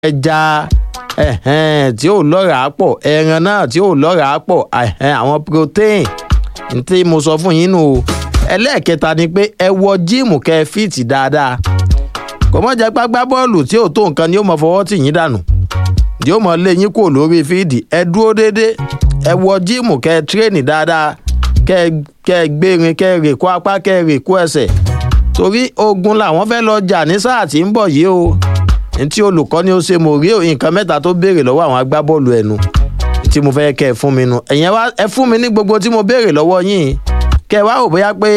ẹja ẹ̀hẹ́n, tí ò lọ́ràá pọ̀ ẹran náà tí ò lọ́ràá pọ̀ ẹ̀hẹ́n, àwọn protein tí mo sọ fún yín nù o ẹlẹ́ẹ̀kẹta ni pé ẹ wọ jíìmù kẹ́ ẹ fíìtì dáadáa kò mọ̀ jẹ́ pé gbá bọ́ọ̀lù tí ò tó nǹkan ni ó mọ fọwọ́ tì yín dànù yóò mọ lé yín kúrò lórí fíìdì ẹ dúró déédé ẹ wọ jíìmù kẹ́ ẹ tírèènì dáadáa kẹ́ ẹ kẹ́ ẹ gbérin kẹ́ ẹ rè kó apá kẹ́ ẹ rè kó ẹsẹ̀ torí ogun làwọn fẹ́ lọ jà ní sáà tí ń bọ̀ yìí o ntí olùkọ́ ni ó ṣe mò rí nǹkan mẹ́ta tó béèrè lọ́wọ́ àwọn agbábọ́ọ̀lù ẹnu tí mo fẹ́ kẹ́ ẹ fún mi nu ẹ̀yẹn wá ẹ fún mi ní gbogbo tí mo béèrè lọ́wọ́ yín kẹ́ ẹ wá rò bóyá pé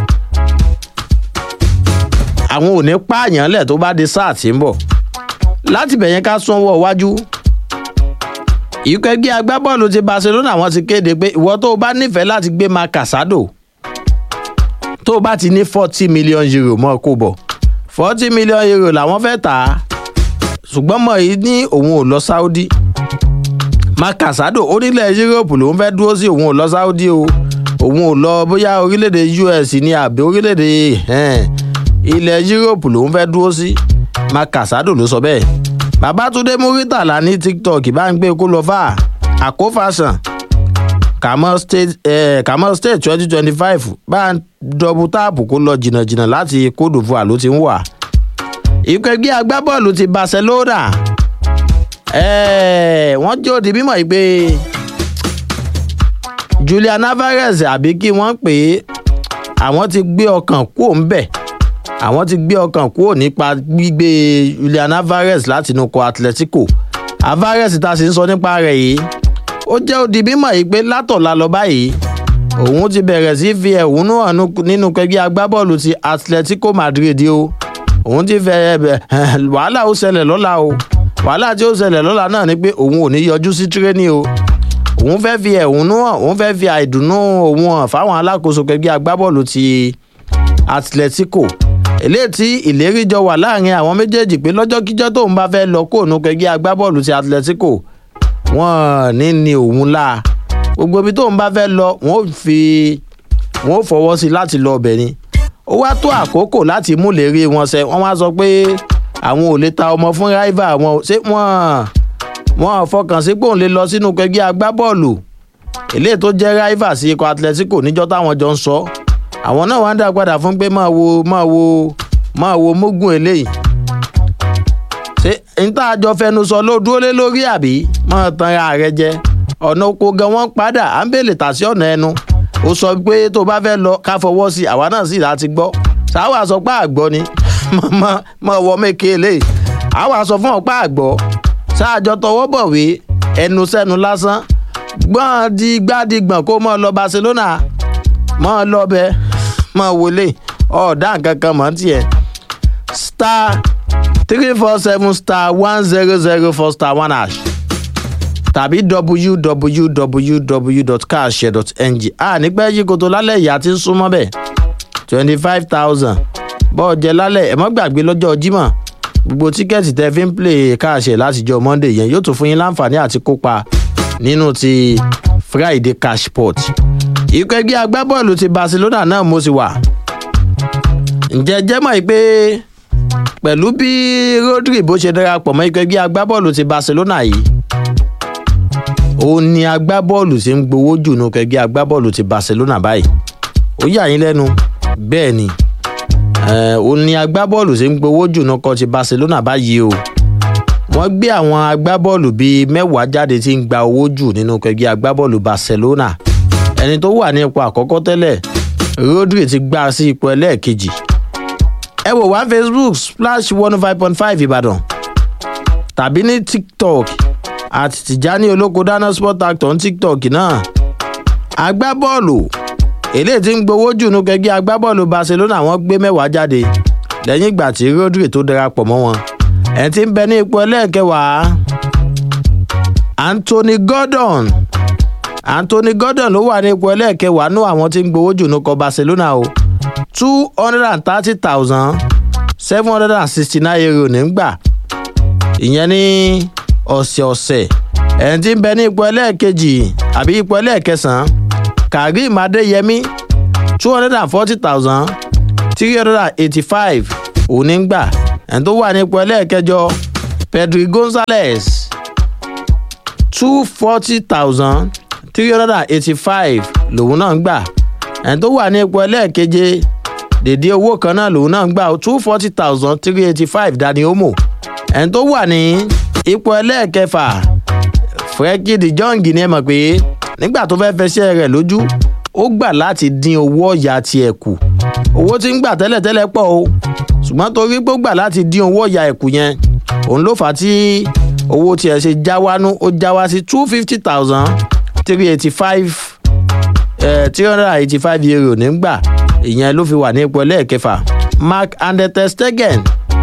àwọn ò ní pààyàn lẹ̀ tó bá di sáà tí ń bọ̀ láti bẹ̀yẹn ká sanwó iwájú ikọ̀ ẹgbẹ́ agbábọ́ọ̀lù ti barcelona wọ́n ti kéde pé ìwọ tó o bá nífẹ̀ẹ́ láti gbé ma casado tó o bá ti ní forty million euro mọ́ kó bọ̀ forty million euro làwọn fẹ́ tà á ṣùgbọ́n mọ̀ yìí ní òun ò lọ saudi ma casado orílẹ̀ europe lòun fẹ́ dúró sí òun ò lọ saudi o òun ò lọ bóyá orílẹ̀-èdè us ní àbí orílẹ̀-èdè ilẹ̀ europe lòun fẹ́ dúró sí ma casado ló sọ bẹ́ẹ̀ babatunde muritala ní tiktok bá ń gbé kó lọ fà àkófàsàn kàmọ́ state eh, kàmọ́ state twenty twenty five bá ń dọ́bù táàpù kó lọ jìnnàjìnnà láti cote divoire ló ti ń wà. ikọ̀ ẹgbẹ́ agbábọ́ọ̀lù ti barcelona eh, wọ́n jẹ́ òdi mímọ̀ yìí pé julian alvarez àbí kí wọ́n pè é àwọn ti gbé ọkàn kúò ń bẹ̀ àwọn ti gbé ọkàn kúrò nípa gbígbé julian alvarez láti inú kọ atletico alvarez ta sì ń sọ nípa rẹ̀ yìí ó jẹ́ òdi mímọ̀ yìí pé látọ̀la lọ báyìí òun ti bẹ̀rẹ̀ sí fi ẹ̀hónú hàn nínú kẹgbẹ́ agbábọ́ọ̀lù ti atletico madrid o òun ti fẹ́ wàhálà ó ṣẹlẹ̀ lọ́la o wàhálà tí ó ṣẹlẹ̀ lọ́la náà ni pé òun ò ní yọjú sí tírénì o òun fẹ́ fi ẹ̀hónú hàn òun fẹ́ fi àìdùnnú òun hàn fáwọn alákòóso kẹgbẹ́ agbábọ́ọ̀lù ti atletico eléyìí tí ìlérí jọ wà láàrin àwọn méjèèjì pé lọ́jọ́kíjọ́ tóun bá fẹ́ lọ kóònù kẹgbẹ́ agbábọ́ọ̀lù ti atletico wọ́n ní ní òun la gbogbo ibi tóun bá fẹ́ lọ wọ́n fi wọ́n fọwọ́ sí láti lọ ọbẹ̀ ni ó wá tó àkókò láti mú lérí wọn ṣẹ wọ́n wá sọ pé àwọn ò lè ta ọmọ fún rival wọn ṣé wọ́n wọ́n fọkàn sí pé òun lè lọ sínú kẹgbẹ́ agbábọ́ọ̀lù eléyìí tó jẹ́ rival sí ikọ̀ atletico níjọ́ táwọn jọ ń sọ àwọn náà wá ń dá padà fún pé máa wo máa wo máa wo mógùn eléyìí ṣé n tá a jọ fẹnu sọ ló dúró lé lórí àbí máa tan ara rẹ jẹ ọ̀nà oko gan wọ́n padà à ń bèlè tà sí ọ̀nà ẹnu ó sọ pé tó bá fẹ́ lọ ká fọwọ́ sí àwa náà sì láti gbọ́ sáwà sọ pé àgbọ́ ni mọ̀ wọ méke eléyìí àwa sọ fún ọ̀pá àgbọ̀ sáàjọ tọwọ́ bọ̀wé ẹnu sẹ́nu lásán gbọ́n di gbádìgbọ̀n kó mọ́ lọ barcelona mọ́ lọ bẹ́ẹ̀ mọ wọlé ọ̀ọ́dà kankan mọ́ tiẹ̀ star three four seven star one zero zero four star one hash tàbí www.carshare.ng a nígbà yí koto lálẹ́ ìyá tí ń súnmọ́ bẹ́ẹ̀ twenty five thousand bọ́ọ̀ jẹ lálẹ́ ẹ̀ mọ́ gbàgbé lọ́jọ́ jímọ̀ gbogbo tíkẹ́ẹ̀tì tẹ́ fi ń play káàṣẹ̀ látijọ́ monday yẹn yóò tún fún yín láǹfààní àti kópa nínú ti friday cashport ikọ̀ ẹgbẹ́ agbábọ́ọ̀lù ti barcelona náà mo sì wà. ǹjẹ́ jẹ́ mọ̀ pé pẹ̀lú bí rodri bó ṣe darapọ̀ mọ́ ikọ̀ ẹgbẹ́ agbábọ́ọ̀lù ti barcelona yìí òun ni agbábọ́ọ̀lù ti ń gbowó jù nù ikọ̀ ẹgbẹ́ agbábọ́ọ̀lù ti barcelona báyìí ó yà yín lẹ́nu bẹ́ẹ̀ ni òun ni agbábọ́ọ̀lù ti ń gbowó jù nù ikọ̀ ti barcelona báyìí o wọ́n gbé àwọn agbábọ́ọ̀lù bíi mẹ́wàá jáde tí ń gba owó jù nínú ikọ̀ ẹgbẹ́ agbábọ́ọ̀lù barcelona ẹni tó wà ní ipò àkọ́kọ́ tẹ́lẹ̀ rodri ti gbá sí ipò ẹlẹ́ẹ̀kejì ẹ wò wá facebook splash one five point five ìbàdàn tàbí ní tiktok àti tìjání olóko dáná sport actor ní tiktok náà agbábọ́ọ̀lù eléyìí ti ń gbowó jù nú kẹgbẹ́ agbábọ́ọ̀lù barcelona wọ́n gbé mẹ́wàá jáde lẹ́yìn ìgbà tí rodri tó darapọ̀ mọ́ wọn ẹ̀ ti ń bẹ ní ipò ẹlẹ́ẹ̀kẹwàá anthony gordon anthony gordon ló wà ní ipò ẹlẹ́ẹ̀kẹwàá nú àwọn tí ń gbowó jù nú kọ barcelona o two hundred and thirty thousand seven hundred and sixty nine euro ní gbà ìyẹn ní ọ̀sẹ̀ọ̀sẹ̀ ẹ̀yìn tí ń bẹ ní ipò ẹlẹ́ẹ̀kejì àbí ipò ẹlẹ́ẹ̀kẹsàn-án karim adeyemi two hundred and forty thousand three hundred and eighty five òní ń gbà ẹ̀yìn tó wà ní ipò ẹlẹ́ẹ̀kẹjọ pedri gonzales two forty thousand three hundred and eighty-five lòun náà ń gbà ẹni tó wà ní ipò ẹlẹ́ẹ̀keje dèdè owó kan náà lòun náà ń gbà two forty thousand three eighty-five dani omo ẹni tó wà ní ipò ẹlẹ́ẹ̀kẹfà frenkie de jong ni ẹ mọ̀ pé nígbà tó fẹ́ fẹsẹ̀ rẹ̀ lójú ó gbà láti dín owó ọ̀yà tiẹ̀ kù owó tí ń gbà tẹ́lẹ̀tẹ́lẹ̀ pọ̀ o ṣùgbọ́n torí pé ó gbà láti dín owó ọ̀yà ẹ̀kú yẹn òun ló fà á tí owó tiẹ̀ ṣe já wánú ó já wá sí two fifty thousand three eighty five three hundred and eighty five euro nígbà ìyẹn ló fi wà ní ipò ẹlẹ́ẹ̀kẹfà mark andetestegen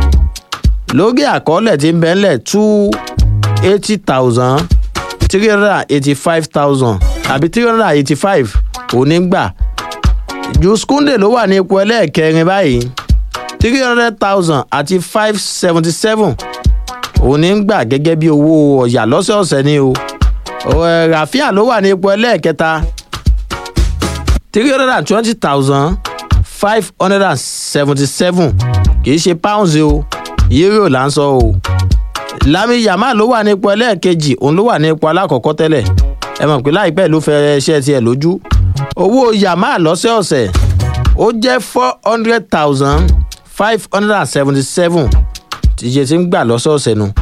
lórí àkọọ́lẹ̀ tí ń bẹ́ ńlẹ̀ two eighty thousand three hundred and eighty five thousand àbí three hundred and eighty five òní gbà juskunde ló wà ní ipò ẹlẹ́ẹ̀kẹrin báyìí three hundred thousand àti five seventy seven òní gbà gẹ́gẹ́ bí owó ọ̀yà lọ́sọ̀ọ̀sẹ̀ ni o rafia ló wà ní ipò ẹlẹ́ẹ̀kẹta three hundred and twenty thousand five hundred and seventy seven kì í ṣe pounds o euro là ń sọ o lami yamal ló wà ní ipò ẹlẹ́ẹ̀kejì òun ló wà ní ipò alákọ̀ọ́kọ́ tẹ́lẹ̀ ẹ mọ̀ pé láìpẹ́ ló fẹ́ ṣẹ́ tiẹ̀ lójú owó yamal lọ́sẹ̀ọ̀sẹ̀ ó jẹ́ four hundred thousand five hundred and seventy seven tíye tí ń gbà lọ́sọ̀ọ̀sẹ̀ nu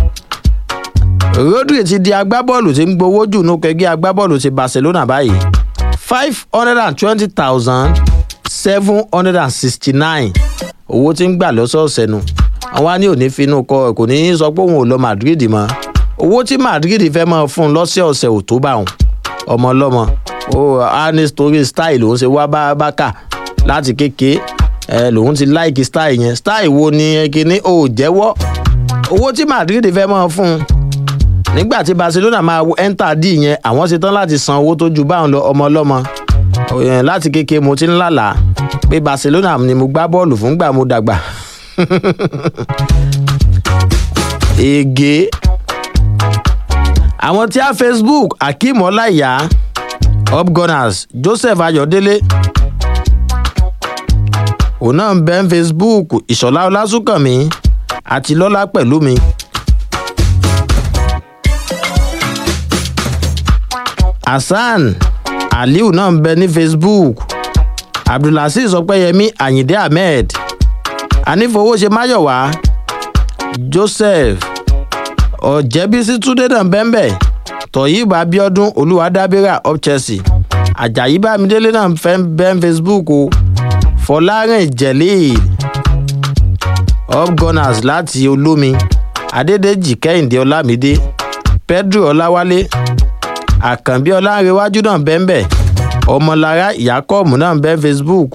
rodri ti di agbábọ́ọ̀lù tí ń gbowó jù nù kẹgbẹ́ agbábọ́ọ̀lù ti barcelona báyìí five hundred and twenty thousand seven hundred and sixty nine owó tí ń gbà lọ́sọ̀ọ̀sẹ̀ nu àwọn á ní òní finú kọ kò ní sọ pé òun ò lọ madrid mọ́ owó tí madrid fẹ́ máa fún un lọ́sẹ̀ọ̀sẹ̀ ò tó bá òun ọmọ ọlọ́mọ ó á ní story style òun ṣe wá bá bákà láti kéke ẹ lòun ti láìkí style yẹn style wo ni kíní ò jẹ́wọ́ owó tí madrid fẹ́ máa fún un nígbà tí barcelona máa ẹ́ńtà dì yẹn àwọn ṣe tán láti san owó tó ju báwọn lọ ọmọ ọlọ́mọ láti kéke mo ti ń lálàá pé barcelona ni mo gbá bọ́ọ̀lù fún gbà mo dàgbà ege àwọn tí a facebook akeem ọláìyá upgunners joseph ayọ̀délé òun náà ń bẹ́ ń facebook ìṣọ̀lá ọlásùnkànmí àti lọ́lá pẹ̀lú mi. hasan aliu náà ń bẹ ní facebook abdulaziz ọpẹyẹmí ayinde ahmed anífowóṣe máyọ̀wá joseph ọ̀jẹ̀bísí túndé náà bẹ́ńbẹ́ tọ̀yìnbó abiodun olùwádábírà up chelsea ajayi bámidélé náà fẹ́ bẹ́ẹ̀ facebook o fọlárìn jẹ̀lẹ́ẹ̀ upgunners láti olómi adédèjì kẹ́hìndé ọlámídé pedro ọláwálé àkànbí ọlárẹ̀wájú náà bẹ́ńbẹ́ ọmọlára ìyákọ́ọ̀mù náà bẹ́ẹ̀ facebook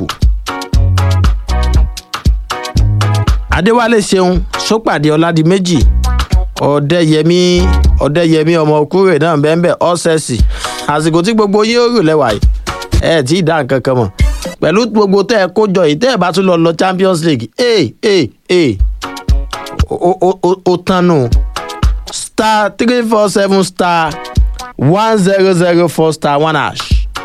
adéwálé ṣeun sópàdé ọládìméjì ọdẹyẹmí ọdẹyẹmí ọmọkúrè náà bẹ́ẹ̀ ọ̀sẹ̀sì àsìkò tí gbogbo yín ó rò lẹ́wà yìí ẹ tí ì dá nǹkan kan mọ̀ pẹ̀lú gbogbo tẹ́ ẹ kó jọ yìí tẹ́ ẹ bá tún lọ lọ champions league ee ee ee ó tán nù star three four seven star one zero zero four star one hash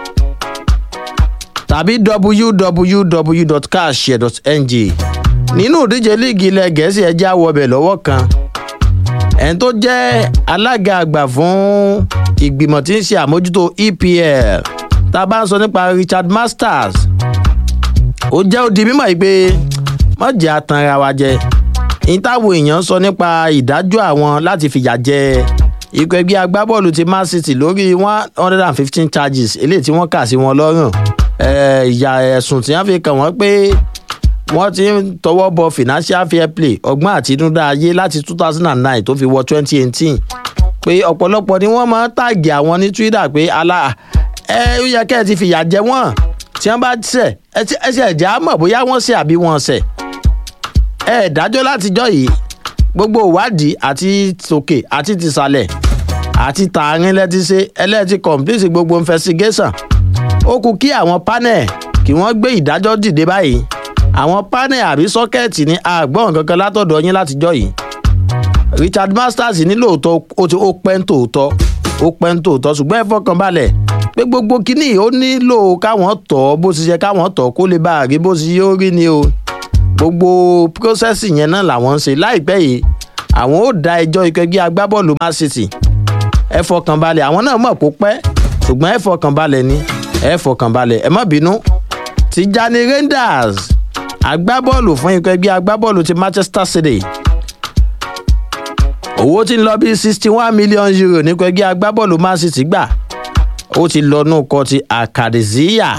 tàbí www.cashshare.ng nínú ìdíje líìgì ilẹ̀ gẹ̀ẹ́sì ẹjẹ́ àwọ̀bẹ̀ lọ́wọ́ kan ẹni tó jẹ́ alága àgbà fún ìgbìmọ̀ tí ń ṣe àmójútó epl tá a bá ń sọ nípa richard masters ó jẹ́ òdi mímọ̀ yìí pé mọ̀jẹ̀ àtànra wa jẹ ìtàwọn èèyàn sọ nípa ìdájọ́ àwọn láti fìyà jẹ ikọ̀ ẹgbẹ́ agbábọ́ọ̀lù ti man city lórí one hundred and fifteen charges eléyìí tí wọ́n kà sí wọn lọ́rùn ìyà ẹ̀sùn tí wọ́n fi kàn wọ́n pé wọ́n ti ń tọwọ́ bọ financial fair play ọgbọ́n àtinúdá ayé láti two thousand and nine tó fi wọ twenty eighteen pé ọ̀pọ̀lọpọ̀ ni wọ́n máa ń tàgì àwọn ní twitter pé ala ẹ ó yẹ kẹ́ ẹ ti fìyà jẹ wọ́n tí wọ́n bá ṣẹ̀ ẹ ṣe ẹ̀jẹ̀ á mọ̀ bóyá wọ́n ṣẹ̀ àbí wọ́n ṣẹ̀ ẹ dájọ́ látijọ́ yìí gbogbo ìwádìí àti tòkè àti tìsàlẹ̀ àti tààrin lẹ́tí ṣe ẹlẹ́tí complete gbogbo investigation ó kú kí àwọn panel kí wọ́n gbé ìdájọ́ dìde báyìí àwọn panel àbí sọ́kẹ́ẹ̀tì ní àgbọ̀n kankan látọ̀dọ̀ yín látijọ́ yìí richard masters ní lóòótọ́ ó ti ó pẹ́ ń tòótọ́ ó pẹ́ ń tòótọ́ ṣùgbọ́n ẹ fọkàn balẹ̀ pé gbogbo kínní ó nílò káwọn tọ̀ bó ti ṣe káwọn tọ̀ kó lè bá a rí bó ti yóò rí ni o gbogbo process yẹn náà làwọn ń ṣe láìpẹ́ yìí àwọn ó da ẹjọ́ ikọ̀ ẹgbẹ́ agbábọ́ọ̀lù man city ẹ fọkàn balẹ̀ àwọn náà mọ̀ kó pẹ́ ṣùgbọ́n ẹ fọkàn balẹ̀ ni ẹ fọkàn balẹ̀ ẹ má bínú tijani rangers agbábọ́ọ̀lù fún ikọ̀ ẹgbẹ́ agbábọ́ọ̀lù ti manchester city owó tí ń lọ bí sixty one million euro nípa ẹgbẹ́ agbábọ́ọ̀lù man city gbà ó ti lọ nù kọ́ ti akadesiya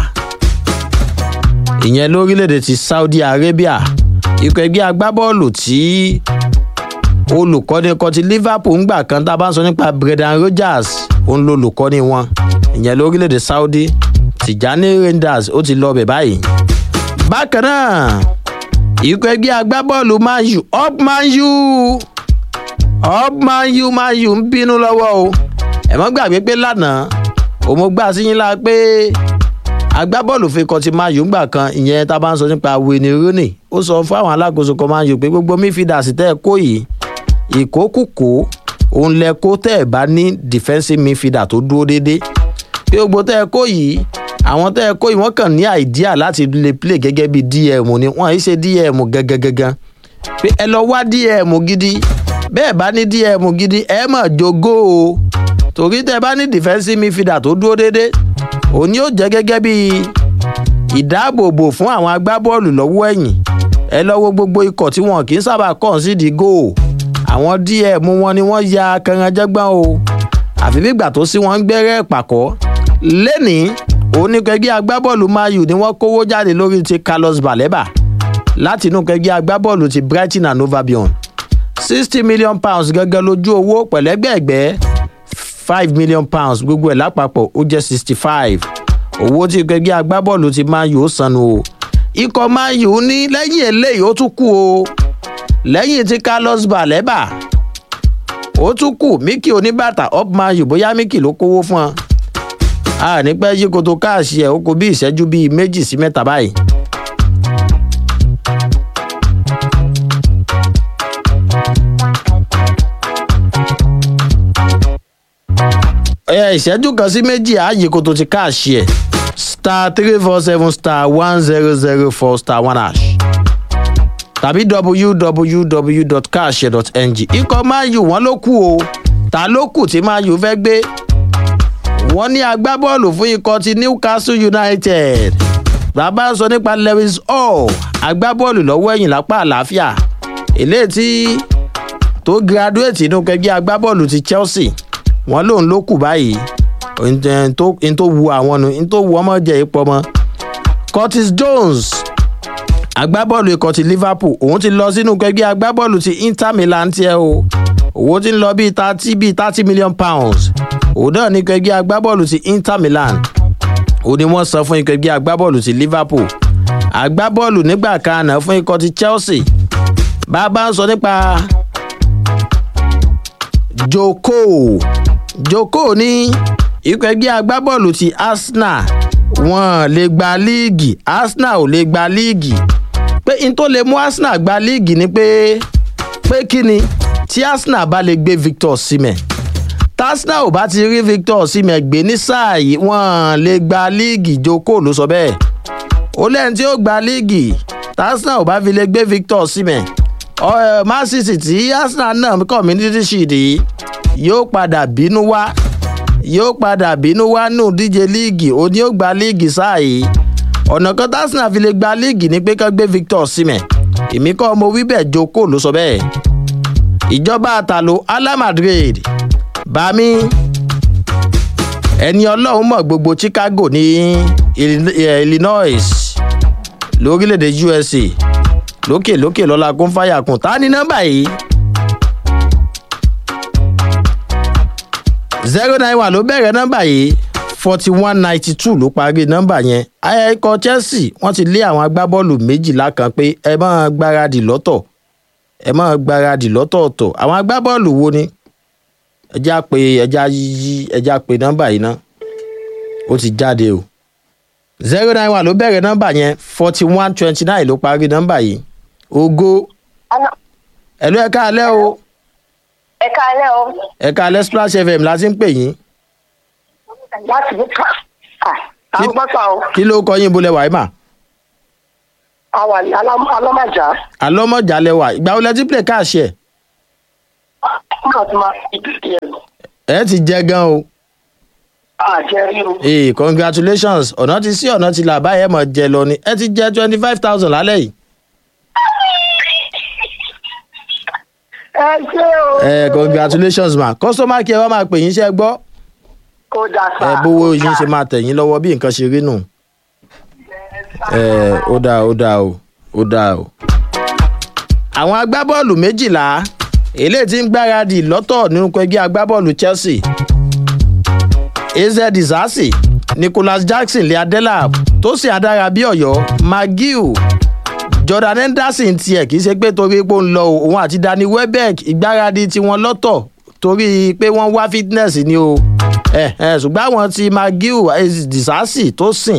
ìyẹn lórílẹ̀‐èdè ti saudi arabia ikọ̀ ẹgbẹ́ agbábọ́ọ̀lù tí olùkọ́ni kan ti liverpool ń gbà kan tá a bá ń sọ nípa brendan rodgers òun ló olùkọ́ni wọn ìyẹn lórílẹ̀‐èdè saudi tijani rangers ó ti lọ bẹ̀ báyìí bákan náà ikọ̀ ẹgbẹ́ agbábọ́ọ̀lù man u up man u up man u man u ń bínú lọ́wọ́ o ẹ̀ mọ́ gbàgbé pé lánàá òun gbà sí yín la pé agbábọ́ọ̀lù fi kọ́ ti man u gbà kan ìyẹn tá a bá ń sọ nípa wayne rooney ó sọ fún àwọn alákòóso kan man u pé gbogbo midfielders tẹ́ ẹ kó yìí ìkókùkó òun lẹ kó tẹ́ ẹ bá ní defensive midfielder tó dúró déédéé pé gbogbo tẹ́ ẹ kó yìí àwọn tẹ́ ẹ kó yìí wọ́n kàn ní àìdíà láti lè play gẹ́gẹ́ bí dm ni wọ́n yìí ṣe dm gangan pé ẹ lọ wá dm gidi bẹ́ẹ̀ bá ní dm gidi ẹ mọ̀ jogó o torí tẹ́ ẹ bá ní defensive midfielder tó dúró déédéé òun yóò jẹ́ gẹ́gẹ́ bí ìdáàbòbò fún àwọn agbábọ́ọ̀lù lọ́wọ́ ẹ̀yìn ẹ lọ́wọ́ gbogbo ikọ̀ tí wọn kì í sábà kàn sí di góò àwọn dm wọn ni wọ́n ya kanranjẹ́gbọ́n o àfi bígbà tó sí wọn ń gbẹ́rẹ́ pàkọ́ lẹ́nìí oníkẹgbẹ́ agbábọ́ọ̀lù mayu ni wọ́n kówó jáde lórí ti carlos baleba láti inú kẹgbẹ́ agbábọ́ọ̀lù ti brighton and novabion sixty million pounds gẹ́gẹ́ lójú owó pẹ̀lẹ́gbẹ̀ẹ́gbẹ́ five million pounds gbogbo ẹ̀ lápapọ̀ ó jẹ́ sixty five owó tí kẹgbẹ́ agbábọ́ọ̀lù ti mayu ó sanu o ikọ̀ mayu ní lẹ́yìn eléyìí ó tún kú o lẹ́yìn tí carlos baleba ó tún kù mickey oníbàtà up mayu bóyá mickey ló kówó fún ọ a ní pẹ́ yí koto káàsì ẹ̀ ó kó bí ìṣẹ́jú bíi méjì sí mẹ́ta báyìí. ẹ ìṣẹ́jú kan sí méjì á yí koto ti káàsì ẹ̀ star three four seven star one zero zero four star one hash tàbí www.cash.ng ikọ̀ mayu wọn ló kù o ta ló kù tí mayu fẹ́ gbé wọ́n ní agbábọ́ọ̀lù fún ikọ̀ ti newcastle united bàbá ń sọ nípa lewis hall agbábọ́ọ̀lù lọ́wọ́ ẹ̀yìn lápá àlàáfíà eléyìí tí tó graduate inú kẹgbẹ́ agbábọ́ọ̀lù ti chelsea wọ́n lòun ló kù báyìí n tó wu àwọn nu n tó wu ọmọ jẹ ipò ọmọ curtis jones agbábọ́ọ̀lù ikọ̀ ti liverpool òun ti lọ sínú kẹgbẹ́ agbábọ́ọ̀lù ti inter milan tiẹ̀ o owó ti ń lọ bíi thirty bíi thirty million pounds òun náà ní kẹgbẹ́ agbábọ́ọ̀lù ti inter milan òun ni wọ́n san fún ikọ̀ ẹgbẹ́ agbábọ́ọ̀lù ti liverpool agbábọ́ọ̀lù nígbà kan àná fún ikọ̀ ti chelsea bàbá ń sọ nípa joko joko ní ikọ̀ ẹgbẹ́ agbábọ́ọ̀lù ti arsenal wọn lè gba líìgì arsenal ò lè gba líìgì pé n tó lè mú arsenal gba líìgì ni pé pé kí ni tí arsenal bá lè gbé victor simẹ̀ arsenal ò bá ti rí victor simẹ̀ gbé ní sáà yìí wọ́n lè gba líìgì joko ló sọ bẹ́ẹ̀ ó lẹ́yìn tí ó gba líìgì arsenal ò bá fi lè gbé victor simẹ̀ man city tí arsenal náà community shield yìí yóò padà bínú wá yóò padà bínú wá nù díje líìgì ó ní ó gba líìgì sáà yìí ọ̀nà kan arsenal fi lè gba líìgì ni pé ká gbé victor simẹ̀ èmi kọ́ mo wí bẹ́ẹ̀ joko ló sọ bẹ́ẹ̀ ìjọba àtàlò ala madrid bami ẹni ọlọ́run mọ̀ gbogbo chicago ní illinois lórílẹ̀‐èdè usa lókè lókè lọ́la kún fáyà kùn tá ní nọ́mbà yìí zero nine one ló bẹ̀rẹ̀ nọ́mbà yìí forty one ninety two ló parí nọ́mbà yẹn ikọ̀ chelsea wọ́n ti lé àwọn agbábọ́ọ̀lù méjìlá kan pé ẹ máa gbáradì lọ́tọ̀ ẹ máa gbáradì lọ́tọ̀ọ̀tọ̀ àwọn agbábọ́ọ̀lù wo ni ẹjá pé ẹjá yí ẹjá pé nọ́mbà yìí ná ó ti jáde o zero nine one ló bẹ̀rẹ̀ nọ́mbà yẹn forty one twenty nine ló parí nọ́mbà yìí ogo ẹ̀lú ẹ̀ka alẹ́ o ẹ̀ka alẹ́ o. ẹ̀ka alẹ́ splash fm la ti ń pè yín láti bí ká àwọn pátá o. kí ló kọ yín bolẹ̀ wàá mà a wà ní alọ́mọjà. alọ́mọjà lẹ́wà ìgbà wo lẹ ti play káàṣì ẹ̀ náà ti máa fi ìdíje ẹ̀ lọ. ẹ ti jẹ gan o àjẹrí o. ee congratulations ọ̀nà ti sí ọ̀nà ti là báyẹn mọ̀ jẹ lọ ni ẹ ti jẹ twenty five thousand lálẹ́ yìí. ẹ ṣé o. ẹ congratulations ma customer care wa máa pè yín iṣẹ́ gbọ́ kó dà sá. ẹ bówó yín ṣe máa tẹ̀ yín lọ́wọ́ bí nǹkan ṣe rí nù. ẹ ó dáa ó dáa o ó dáa o. àwọn agbábọ́ọ̀lù méjìlá eléyìí tí ń gbáradì lọ́tọ̀ nínú ẹgbẹ́ agbábọ́ọ̀lù chelsea az disasi nicholas jackson lè adela tó sì adára bí ọ̀yọ́ magiu jordan henderson tiẹ̀ kì í ṣe pé torí pé ó ń lọ o, òun àti danny welbeck ìgbáradì tiwọn lọ́tọ̀ torí pé wọ́n wá fitness ni o ẹ ẹ ṣùgbọ́n àwọn ti magiu az disasi tó sìn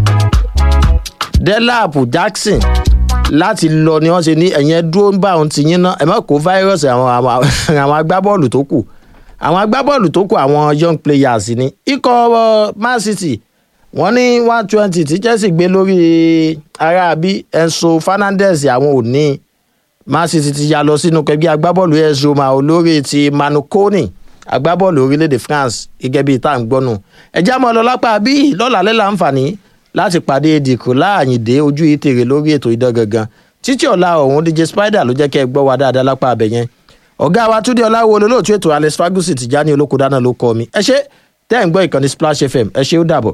delap jackson láti lọ ni wọ́n ṣe ní ẹ̀yẹn dúró ń bá òun ti yín ná ẹ má kó fáírọ́ọ̀sì àwọn àwọn àwọn agbábọ́ọ̀lù tó kù àwọn agbábọ́ọ̀lù tó kù àwọn young players ni ikọ̀ uh, man city wọ́n ní one twenty tí chelsea gbé lórí aráabí enso fernandez àwọn ò ní man city ti ya lọ sínú kẹgbẹ́ agbábọ́ọ̀lù as roma olórí ti manukoni agbábọ́ọ̀lù orílẹ̀-èdè france gẹ́gẹ́ bíi tá à ń gbọ́nù ẹ̀já mọ́ lọ lápá bí lọ́la lẹ́la àǹfààní láti pàdé dìkù láàyìndé ojú ìtèrè lórí ètò idán gangan títí ọ̀la ọ̀hún dj spider ló jẹ́ kẹ́ ẹ gbọ́ wa dáadáa lápá abẹ yẹn ọ̀gá wa túndé ọláwo olóòtú ètò alex fagusi ti já ní olóko dáná ló kọ́ mi ẹ ṣe tẹ́ ẹ̀ ń gbọ́ ìkànnì splash fm ẹ ṣe ó dàbọ̀.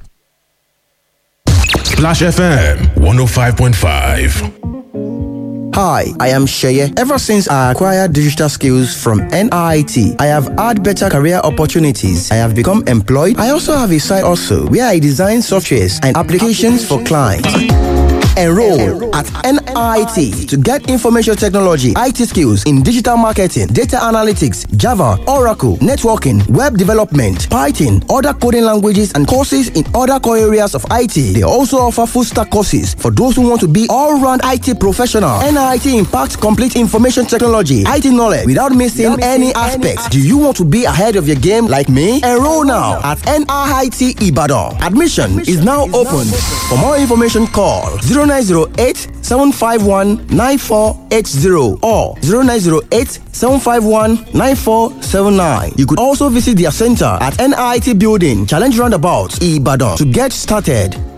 Splash FM 105.5. Hi, I am Sheye. Ever since I acquired digital skills from NIT, I have had better career opportunities. I have become employed. I also have a side also where I design softwares and applications for clients. Enroll at NIT to get information technology, IT skills in digital marketing, data analytics, Java, Oracle, networking, web development, Python, other coding languages, and courses in other core areas of IT. They also offer full stack courses for those who want to be all round IT professional. NIT impacts complete information technology, IT knowledge without missing any aspects. Do you want to be ahead of your game like me? Enroll now at NIT Ibadan. Admission is now open. For more information, call 0908 751 9480 or 0908 751 9479. You could also visit their center at NIT Building, Challenge Roundabout, Ibadan to get started.